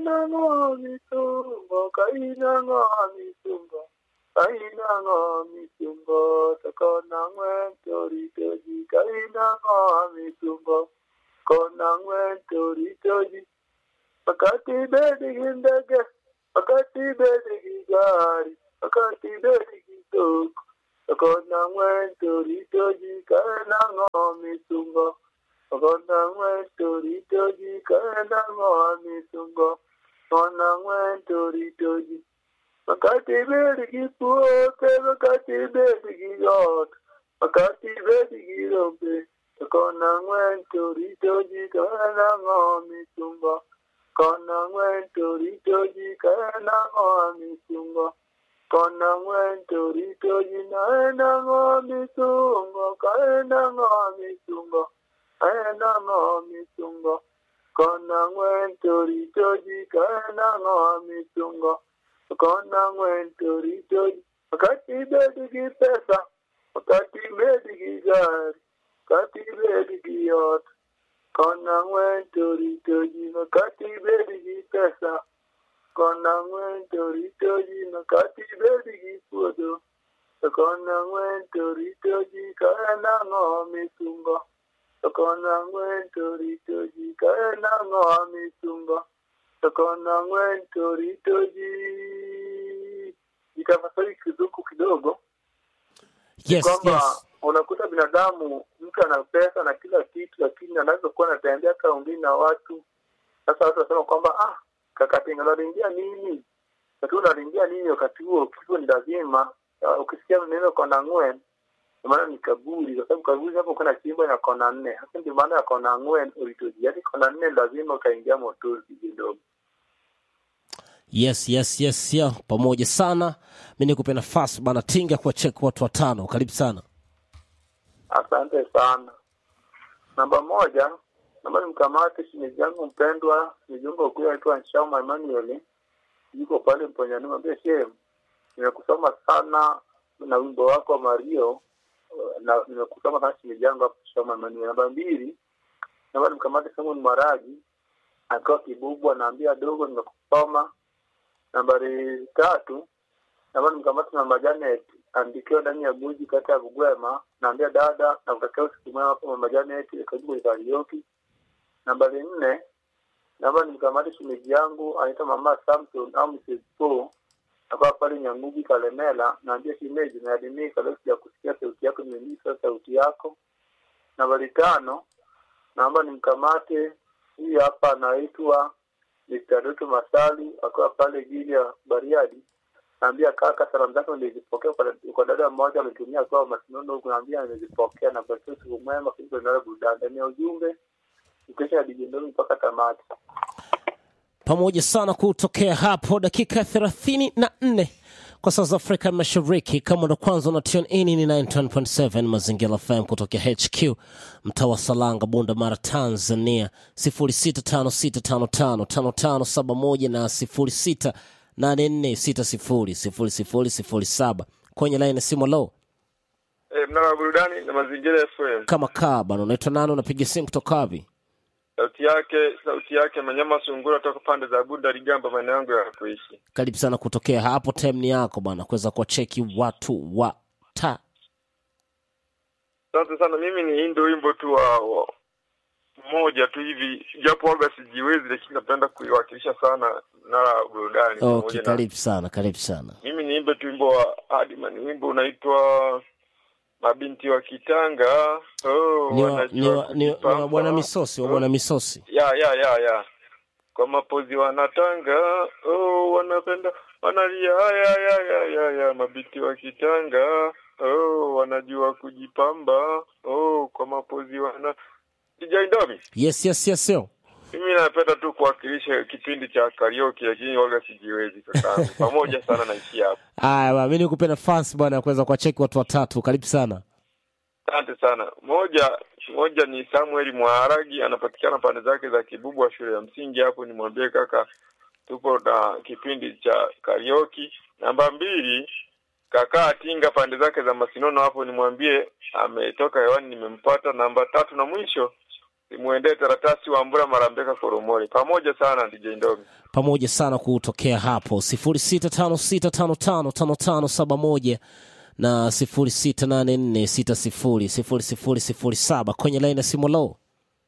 kaina ng'o misungo kaina ng'o misungo kaina ng'o misungo to kona ng'wen to rito ji kaina ng'o misungo kona ng'wen to rito ji wakati bedi gi ndege wakati bedi gi gari wakati bedi gi dhok to kona ng'wen to rito ji kaina ng'o misungo kona ng'wen to rito ji kaina ng'o misungo kona ng'wen to rito ji wakati bedi gi puothe wakati bedi gi ot wakati bedi gi rombe to kona ng'wen to rito ji kaina ng'o misungo kona ng'wen to rito ji kaina ng'o misungo kona ng'wen to rito ji naena ng'o misungo kaena ng'o misungo kaena ng'o misungo kona ng'wen to rito ji kaena ng'o misungo kona ng'wen to rito ji wakati bedi gi pesa wakati bedi gi gari wakati bedi gi ot kona ng'wen to rito ji wakati bedi gi pesa kona ng'wen to rito ji makati bedi gi puodho to kona ng'wen to rito ji kaena ng'o misungo to kona ng'wen to rito ji kaena ng'o misungo to kona ng'wen to rito ji itafasiri kizuku kidogo yes kwamba yes unakuta binadamu mtu ana pesa na kila kitu lakini anavyokuwa anatembea kaundini na watu sasa watu wanasema kwamba ah kakatinga unalingia nini lakini unalingia nini wakati huo kifo ni lazima Ah, ukisikia neno kona ng'wen ndio maana ni kaburi kwa sababu kaburi hapo kuna chimbo na kona nne hasa ndio maana ya kona ng'wen ulitoji yaani kona nne lazima ukaingia motozi kidogo yes yes yes yeah. pamoja sana mi nikupe nafasi bana tinga kwa chek watu watano karibu sana Asante sana. Namba moja, namba ni mkamate shemeji yangu mpendwa, nijunga ukuya aitwa Nshama Emmanuel, yuko pale Mponyani, mwambie shehe, nimekusoma sana na wimbo wako wa Mario na nimekusoma sana shemeji yangu hapo Nshama Emmanuel. Namba mbili, namba ni mkamate Simon Maragi akiwa Kibubwa, anaambia dogo, nimekusoma. Nambari tatu, namba ni mkamate Mama Janet andikiwa ndani ya buji kata ya Bugwema, naambia dada na kutakia usiku mwema hapo Mama Janet karibu kwenye karaoke. Nambari nne, naomba nimkamate shemeji yangu anaitwa Mama Samson au Mrs. Paul akawa pale Nyangugi Kalemela, naambia shemeji, naadimika leo sija kusikia sauti yako, nimemisa sauti yako. Nambari tano, naomba nimkamate huyu hapa anaitwa Mr. Doto Masali akiwa pale jili ya Bariadi naambia kaka, salamu zako nilizipokea kwa- kwa dada mmoja alitumia kwa masinono huku, naambia nilizipokea na kwa siku mwema kuliko nalo burudani ndani ya ujumbe ukesha dijendoni mpaka tamati. pamoja sana kutokea hapo dakika thelathini na nne kwa saa za afrika mashariki kama ndo kwanza na tune in ni 91.7 mazingira fm kutokea hq mtaa wa salanga bunda mara tanzania 0656555571 na 0684600007 kwenye laini ya simu low Eh, mnara wa burudani na mazingira FM. kama kaa bana unaitwa nani unapiga simu kutoka wapi Sauti yake sauti yake Manyama Sungura toka pande za Bunda Ligamba, maeneo yangu ya kuishi. karibu sana kutokea hapo time ni yako bana kuweza kuwacheki watu wa ta Asante sana. Mimi ni hii ndio wimbo tu wa, wa mmoja tu hivi, japo waga sijiwezi, lakini napenda kuiwakilisha sana mnara wa burudani. okay pamoja na- karibu sana karibu sana Mimi niimbe tu wimbo wa Adman, wimbo unaitwa mabinti wa Kitanga. Oh, ni wa, wanajua ni wa, ni wa, kujipamba. ni wa bwana misosi wa bwana misosi ya ya ya ya kwa mapozi wanatanga oh, wanapenda wanalia ya ya ya ya ya mabiti wa kitanga oh, wanajua kujipamba oh, kwa mapozi wana Jaidomi, yes yes yes yo mimi napenda tu kuwakilisha kipindi cha karaoke, lakini waga sijiwezi kakaangu. Pamoja sana naishi hapo. aya bwana, mi nikupe nafasi bwana ya kuweza kuwacheki watu watatu karibu sana Asante sana. Moja moja ni Samuel Mwaharagi, anapatikana pande zake za Kibubu wa shule ya msingi hapo. Nimwambie kaka, tupo na kipindi cha karaoke. Namba mbili, kaka Atinga pande zake za Masinono hapo, nimwambie ametoka hewani, nimempata. Namba tatu na mwisho Simwendee Taratasi wa Mbura Marambeka Koromori. Pamoja sana DJ Ndomi. pamoja sana kutokea hapo 0656555571 na 0684600007 kwenye laini ya simu low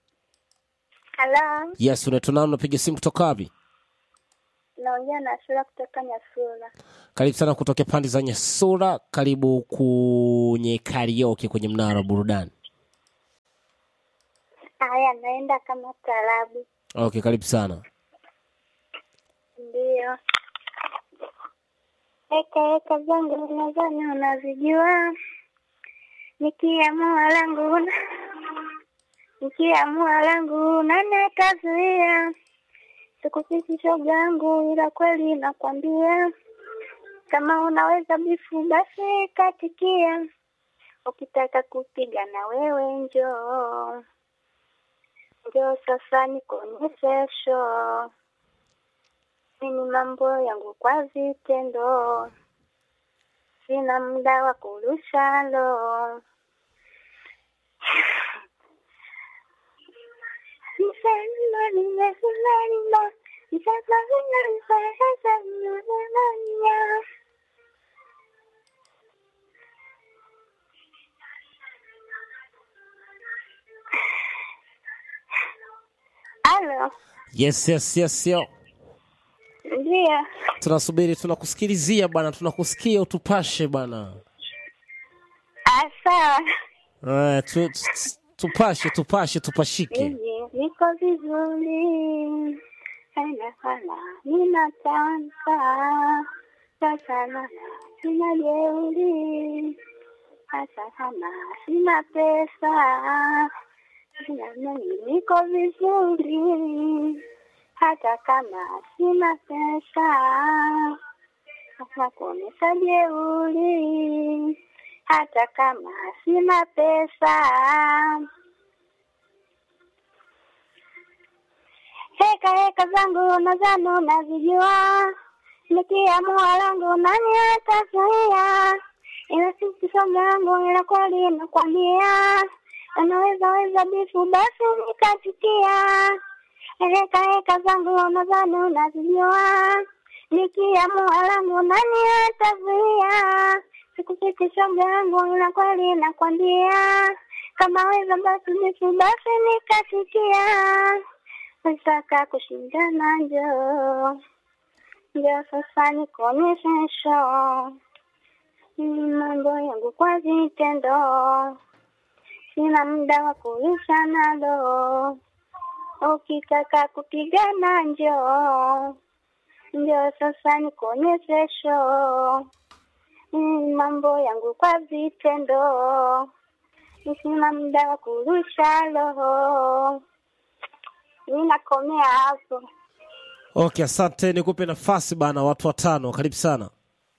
Halo, yes unaitwa nani unapiga simu kutoka wapi naongea na Sura kutoka Nyasura. karibu sana kutokea pande za nyasura karibu kwenye karaoke kwenye mnara wa burudani Haya, naenda kama tarabu. okay karibu sana Ndiyo. Eka eka zangu nadhani unazijua, nikiamua langu una nikiamua langu nani atazuia? Sikupiti shoga yangu, ila kweli nakwambia, kama unaweza bifu basi katikia, ukitaka kupiga na wewe njoo njoo sasa nikuonyeshe show mimi mambo yangu kwa vitendo, sina muda wa kurusha lo. Nisema nimesimama, nisema ninafanya Halo, yes yes yes yo ndio. tunasubiri tunakusikilizia bwana tunakusikia utupashe bwana Ah, sawa. Eh, tu, tu, tupashe tupashe tupashike Mimi niko vizuri, haina hala, ninatanza sasa, na sina jeuri, hata kama sina pesa, sina mimi niko vizuri, hata kama sina pesa, hata kuonyesha jeuri, hata kama sina pesa. Heka heka zangu nadhani unazijua, nikiamua langu nani atazuia? Ila sisi somo yangu ila kweli nakwambia, unaweza weza bifu basi nikatikia. Heka heka zangu nadhani unazijua, nikiamua langu nani atazuia? Sikupiti shoga yangu ila kweli nakwambia, kama weza basi bifu basi nikatikia nataka kushindana, njoo njoo sasa nikuonyeshe show. Mimi mambo yangu kwa vitendo, sina muda wa kuisha nalo. Ukitaka kupigana, njoo njoo sasa nikuonyeshe show. Mimi mambo yangu kwa vitendo, sina muda wa kurusha roho. Ninakomea hapo. okay asante nikupe nafasi bana watu watano karibu sana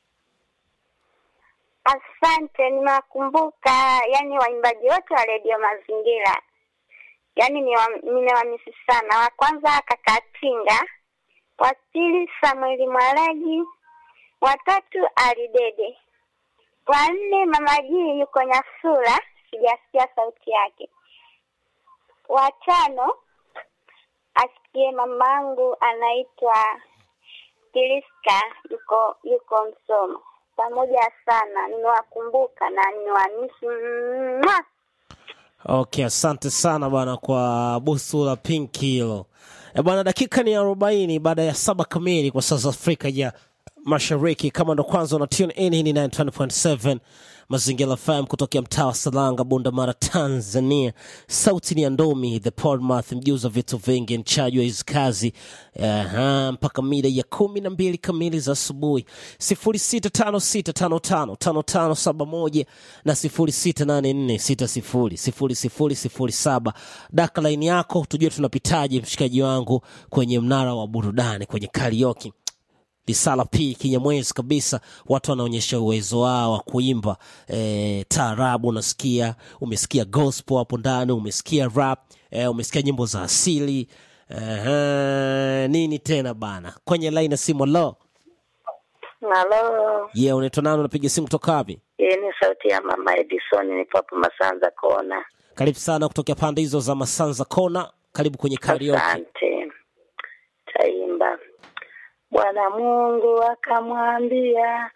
Asante, nimewakumbuka yani waimbaji wote wa redio Mazingira, yani nimewamisi sana. Wa kwanza kaka Tinga, wa pili Samueli Mwalaji, wa tatu Alidede, wa nne mama Jii yuko Nyasura, sijasikia sauti yake, wa tano asikie mamangu anaitwa Kiriska yuko yuko Msoma. Pamoja sana, nimewakumbuka na nimewamisi. Mwah! okay asante sana bana kwa busu la pinki hilo e bwana dakika ni arobaini baada ya saba kamili kwa saa za afrika ya mashariki kama ndo kwanza una tune in hii ni 9.7 mazingira fm kutokea mtaa wa salanga bunda mara tanzania sauti ni ya ndomi the podmath mjuzi wa vitu vingi mchaji wa hizi kazi Aha, mpaka mida ya kumi na mbili kamili za asubuhi sifuri sita tano sita tano tano tano tano saba moja na sifuri sita nane nne sita sifuri sifuri sifuri sifuri saba daka laini yako tujue tunapitaje mshikaji wangu kwenye mnara wa burudani kwenye karaoke lisala p kinyamwezi kabisa watu wanaonyesha uwezo wao wa kuimba e, taarabu unasikia umesikia gospel hapo ndani umesikia rap e, umesikia nyimbo za asili Aha, nini tena bana kwenye laini ya simu lo Halo, ye yeah, unaitwa nani unapiga simu kutoka wapi hii ni sauti ya mama Edison, nipo hapo Masanza Kona. Karibu sana kutokea pande hizo za Masanza Kona. Karibu kwenye karaoke. Asante. Taimba. Bwana Mungu akamwambia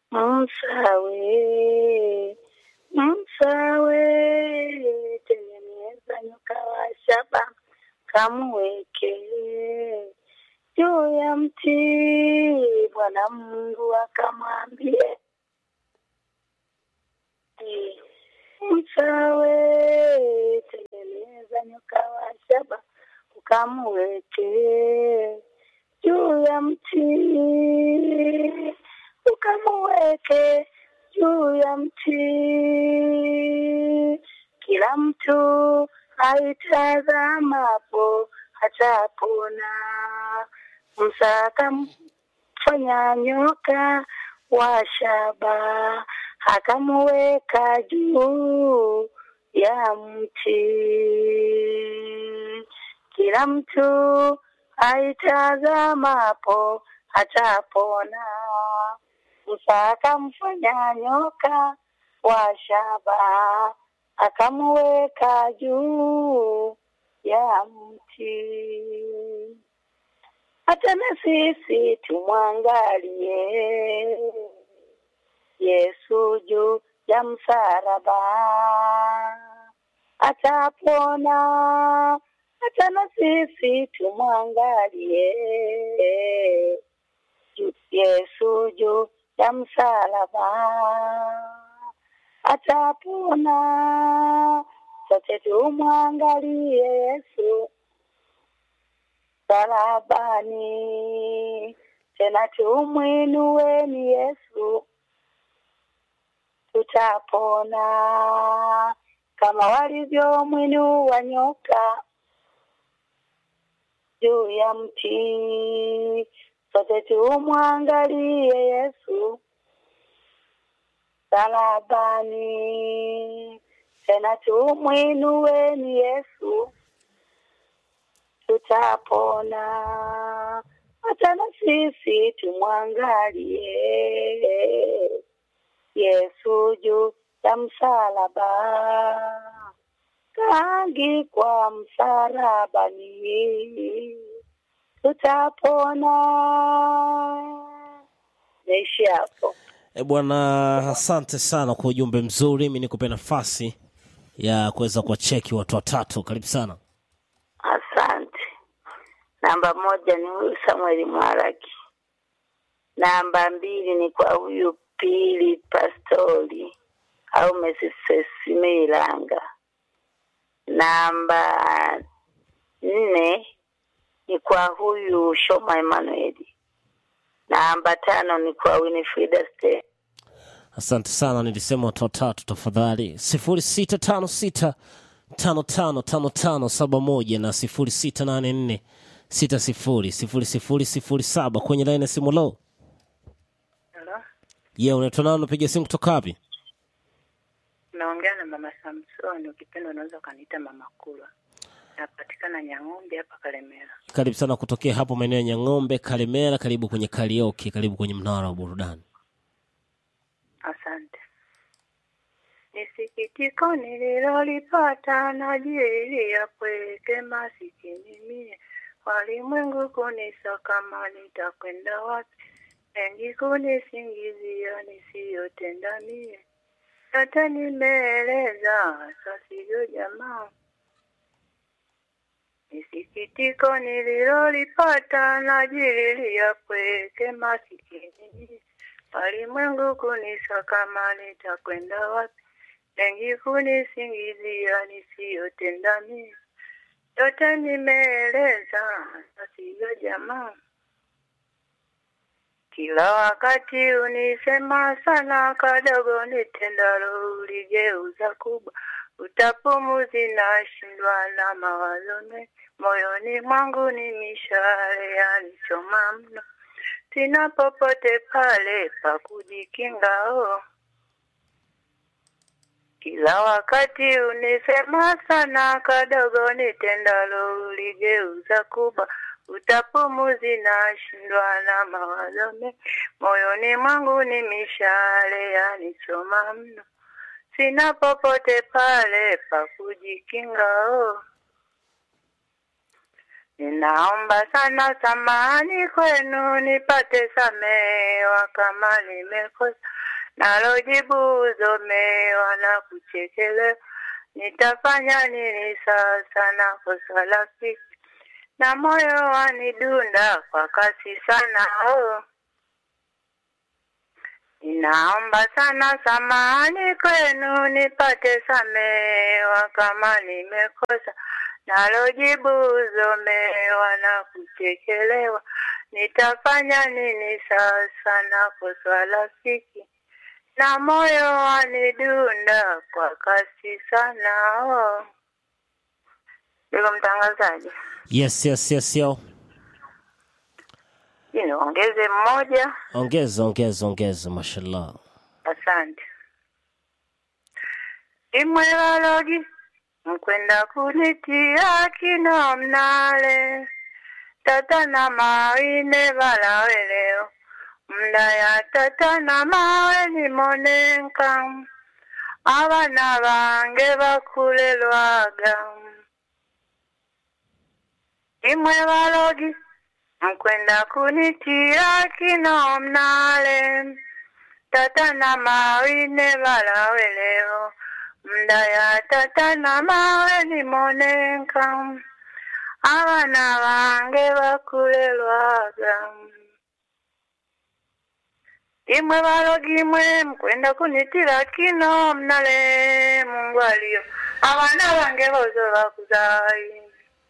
Musawe, Musawe, tengeneza nyoka wa shaba kamweke juu ya mti. Bwana Mungu akamwambia Musawe, tengeneza nyoka wa shaba ukamweke juu ya mti, ukamweke juu ya mti. Kila mtu aitazamapo atapona. Musa akamfanya nyoka wa shaba akamuweka juu ya mti. Kila mtu aitazamapo atapona. Musa akamfanya nyoka wa shaba akamuweka juu ya mti. Hata na sisi tumwangalie Yesu juu ya msalaba atapona. Hata na sisi tumwangalie Ju- Yesu juu ya msalaba atapona. Sote tumwangalie Yesu msalabani, tena tumwinueni Yesu tutapona kama walivyomwinua nyoka juu ya mti. Sote tumwangalie Yesu salabani, tena tumwinueni Yesu tutapona. Hata na sisi tumwangalie Yesu juu ya msalaba, kaangikwa msalabani, tutapona. Naishi hapo. E bwana, asante sana kwa ujumbe mzuri. Mi nikupe nafasi ya kuweza kuwacheki watu watatu. Karibu sana. Asante. Namba moja ni huyu Samueli Mwaraki. Namba mbili ni kwa huyu Pili Pastori au Mesisesime Ilanga. Namba nne ni kwa huyu Shoma Emanueli. Namba tano ni kwa Winifrida Ste. Asante sana, nilisema watu watatu. Tafadhali sifuri sita tano sita tano tano tano tano saba moja na sifuri sita nane nne sita sifuri sifuri sifuri sifuri saba kwenye laini ya simu. Lo, Halo, ye unaitwa nani? Unapiga simu kutoka wapi? naongea na mama Samsoni, ukipenda unaweza ukaniita mama Kulwa. Napatikana Nyang'ombe hapa Kalemera. Karibu sana kutokea hapo maeneo ya Nyang'ombe, Kalemera. Karibu kwenye karaoke, karibu kwenye mnara wa burudani. Asante. Ni sikitiko nililolipata na ajili ya kweke masikini mie, walimwengu kunisaka kama nitakwenda wapi, mengi kunisingizia nisiyotenda mie, yote nimeeleza, sasivyo jamaa. Ni sikitiko nililolipata na ajili ya kweke masikini mie, walimwengu kunisaka kama nitakwenda wapi, mengi kunisingizia nisiyotenda mie, yote nimeeleza, sasivyo jamaa. Kila wakati unisema sana, kadogo nitendalo uligeuza kubwa. Utapumuzi nashindwa na mawazo mengi, moyoni mwangu ni mishale yanichoma mno, sina popote pale pa kujikinga oh. Kila wakati unisema sana, kadogo nitendalo uligeuza kubwa. Utapumuzi nashindwa na mawazo mengi, moyoni mwangu ni mishale yanichoma mno, sina popote pale pa kujikinga oh. Ninaomba sana samani kwenu nipate samewa kama nimekosa, nalo jibu zomewa na kuchekelewa. Nitafanya nini sasa na kosa la fiki na moyo wanidunda kwa kasi sana oh. Ninaomba sana samani kwenu nipate samewa kama nimekosa, nalo jibu zomewa na kuchekelewa. Nitafanya nini sasa na kosa la fiki na moyo wanidunda kwa kasi sana oh. Ndugu mtangazaji, Yes, yes, yes, yo. hii niongeze mmoja. Ongeza, ongeza, ongeza, mashallah. Asante. Imwelalogi mkwenda kunitia kino mnale tata na mawine balaweleo mda ya tata na mawe limonenka abana bange bakulelwaga imwe balogi mkwenda kunitia kino mnale tata na mawine balaweleo mda ya tata na mawe limonenka abana bange bakulelwaga imwe balogi imwe mkwenda kunitira kino mnale mungu aliyo abana bange bozo bakuzayi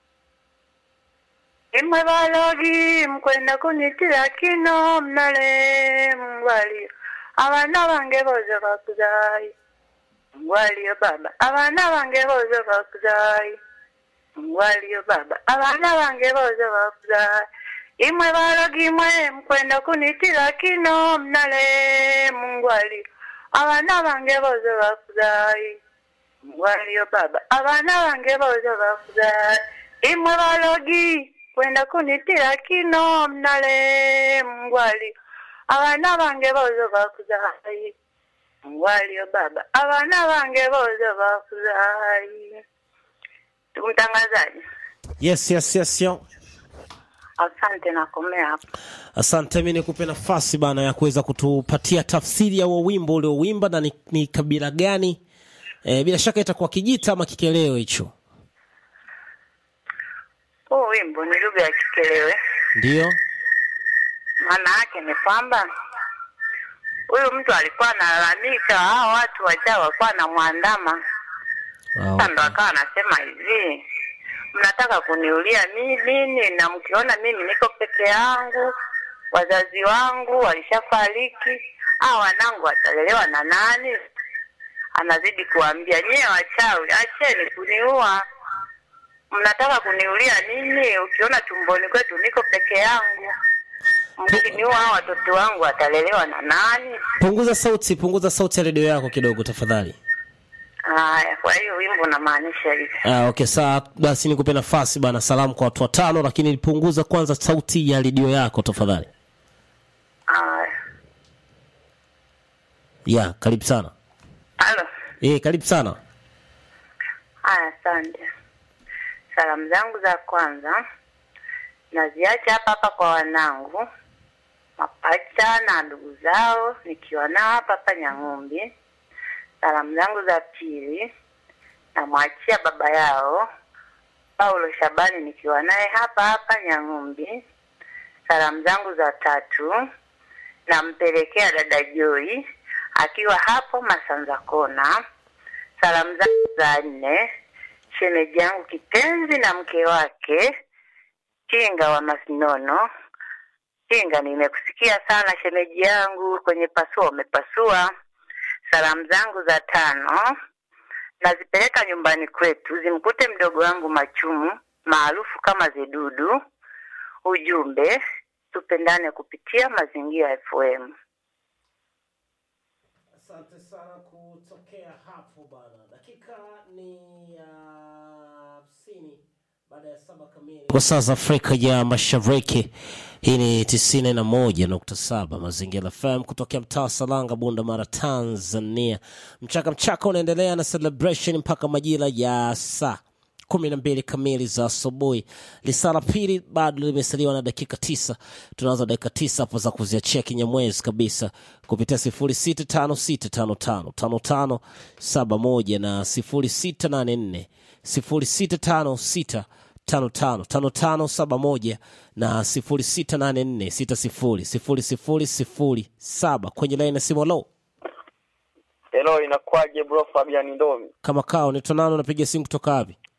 imwe balogi mkwenda kunitira kino mnale mungu aliyo abana bange bozo bakuzayi mungu aliyo baba abana bange bozo bakuzayi mungu aliyo baba abana bange bozo bakuzayi imwe balogi imwe mkwenda kunitira kino mnale mungu aliyo abana bange bozo bakuzayi mungu aliyo baba abana bange bozo bakuzayi imwe balogi kwenda kunitira kino mnale mungu aliyo abana bange bozo bakuzayi mungu aliyo baba abana bange bozo bakuzayi ndugu mtangazaji Yes, yes, yes, yo. asante nakomea hapo Asante, mi nikupe nafasi bana ya kuweza kutupatia tafsiri ya huo wimbo uliowimba na ni, ni kabila gani? E, bila shaka itakuwa Kijita ama Kikeleo hicho, huu wimbo ni lugha ya kikelewe ndio? maana yake ni kwamba huyu mtu alikuwa analalamika hao watu wajaa walikuwa anamwandama Ah, sasa ndo akawa anasema hivi mnataka kuniulia mi- nini na mkiona mimi niko peke yangu wazazi wangu walishafariki hao wanangu watalelewa na nani anazidi kuambia nyie wachawi acheni kuniua mnataka kuniulia nini ukiona tumboni kwetu niko peke yangu mkiniua hao watoto wangu watalelewa na nani Punguza sauti, punguza sauti ya redio yako kidogo tafadhali. haya kwa hiyo wimbo unamaanisha hivi Ah, okay, sawa basi nikupe nafasi bana, salamu kwa watu watano, lakini punguza kwanza sauti ya redio yako tafadhali. haya Ya, karibu sana. halo Eh, karibu sana. Haya, asante. Salamu zangu za kwanza naziacha hapa hapa kwa wanangu mapacha na ndugu zao, nikiwa nao hapa hapa Nyang'umbi. Salamu zangu za pili namwachia baba yao Paulo Shabani, nikiwa naye hapa hapa Nyang'umbi. Salamu zangu za tatu nampelekea dada Joy akiwa hapo Masanza Kona. Salamu zangu za nne shemeji yangu kipenzi na mke wake Kinga wa Masinono. Kinga, nimekusikia sana shemeji yangu, kwenye pasua umepasua. Salamu zangu za tano nazipeleka nyumbani kwetu, zimkute mdogo wangu Machumu maarufu kama Zidudu. Ujumbe, tupendane kupitia Mazingira FM. Asante sana kutokea hapo bana. Dakika ni ya hamsini kwa saa za Afrika ya Mashariki. Hii ni tisini na moja nukta saba Mazingira FM kutokea mtaa wa Salanga, Bunda Mara, Tanzania. Mchaka mchaka unaendelea na celebration mpaka majira ya saa kumi na mbili kamili za asubuhi. Lisaa la pili bado limesaliwa na dakika tisa. Tunaanza dakika tisa hapo za kuziachia kinyamwezi kabisa kupitia sifuri sita tano sita tano tano tano tano saba moja na sifuri sita nane nne sifuri sita tano sita tano tano tano tano saba moja na sifuri sita nane nne sita sifuri sifuri sifuri sifuri saba kwenye laini ya simu. Lo, Hello, inakuwaje bro Fabian Ndomi? kama kao ni tonano, napiga simu kutoka wapi?